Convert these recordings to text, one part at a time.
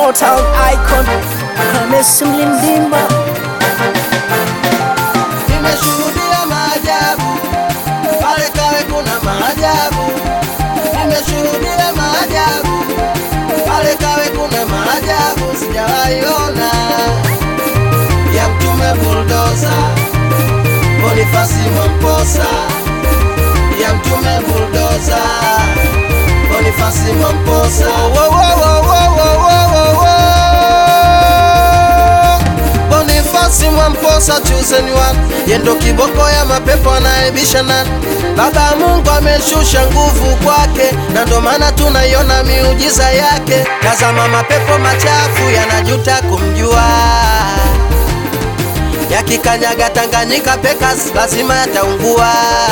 Small town icon Hamisi Mlindimba Nimeshuhudia maajabu pale Kawe, kuna maajabu. Nimeshuhudia maajabu pale Kawe, kuna maajabu sijawahi ona ya Mtume Buldoza, Bonifasi Mwamposa, ya Mtume Buldoza, Bonifasi Mwamposa. Wo, wo, wo, wo, wo, wo, wo, wo. Bonifasi Mwamposa chosen one, yendo kiboko ya mapepo anaebisha nani. Baba Mungu ameshusha nguvu kwake, na ndo maana tunaiona miujiza yake. Tazama mapepo machafu yanajuta kumjua, yakikanyaga Tanganyika Pekas lazima yataungua.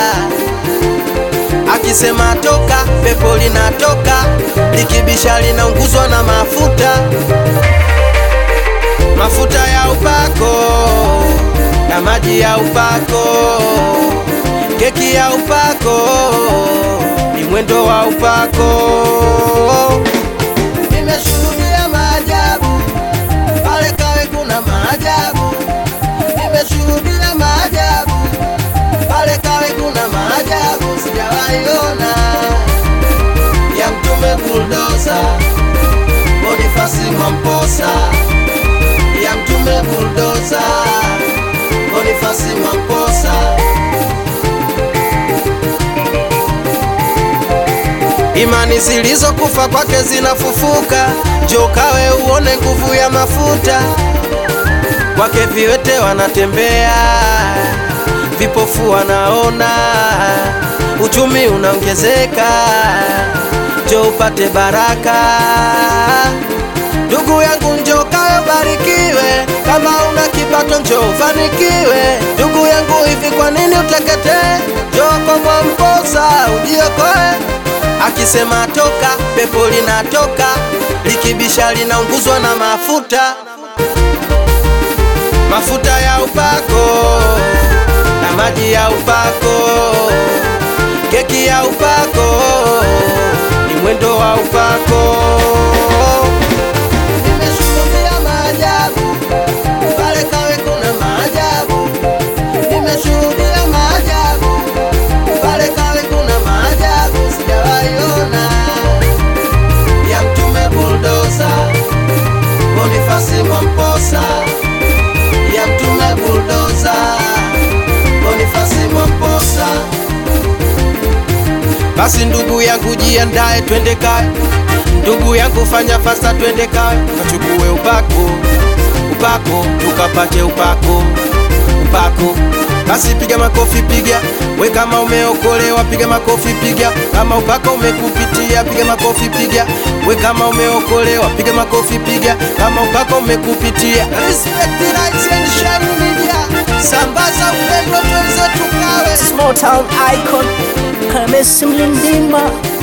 Akisema toka, pepo linatoka, likibisha linaunguzwa na mafuta mafuta ya upako na maji ya upako, keki ya upako ni mwendo wa upako. Nimeshuhudia maajabu pale Kawe, kuna maajabu. Nimeshuhudia maajabu pale Kawe, kuna maajabu sijawahi ona ya Mtume Buldoza, Bonifasi Mwamposa ya Mtume Buldoza, Bonifasi Mwamposa. Imani zilizokufa kwake zinafufuka, njoo Kawe uone nguvu ya mafuta. Kwake viwete wanatembea, vipofu wanaona, uchumi unaongezeka, njoo upate baraka. Ndugu yangu njoo Kawe ubarikiwe, kama una kipato njoo ufanikiwe. Ndugu yangu hivi kwa nini uteketee? Njoo kwa Mwamposa ujiokoe. Akisema toka, pepo linatoka, likibisha linaunguzwa na mafuta, mafuta ya upako na maji ya upako, keki ya upako ni mwendo wa upako. Nimeshuhudia maajabu pale Kawe, kuna maajabu. Nimeshuhudia maajabu pale Kawe, kuna maajabu sijawahi ona ya Mtume Buldoza, Bonifasi Mwamposa, ya Mtume Buldoza, Bonifasi Mwamposa. Basi ndugu yangu jiandae, twende Kawe. Ndugu yangu fanya fasta, twende Kawe tukachukue upako, upako tukapate upako, upako. Basi piga makofi, piga we, kama umeokolewa piga makofi, piga kama upako umekupitia, piga makofi, piga we, kama umeokolewa piga makofi, piga kama upako umekupitia. Respect Lights and Shine Media, sambaza upendo, twenzetu Kawe. Small town icon Hamisi Mlindimba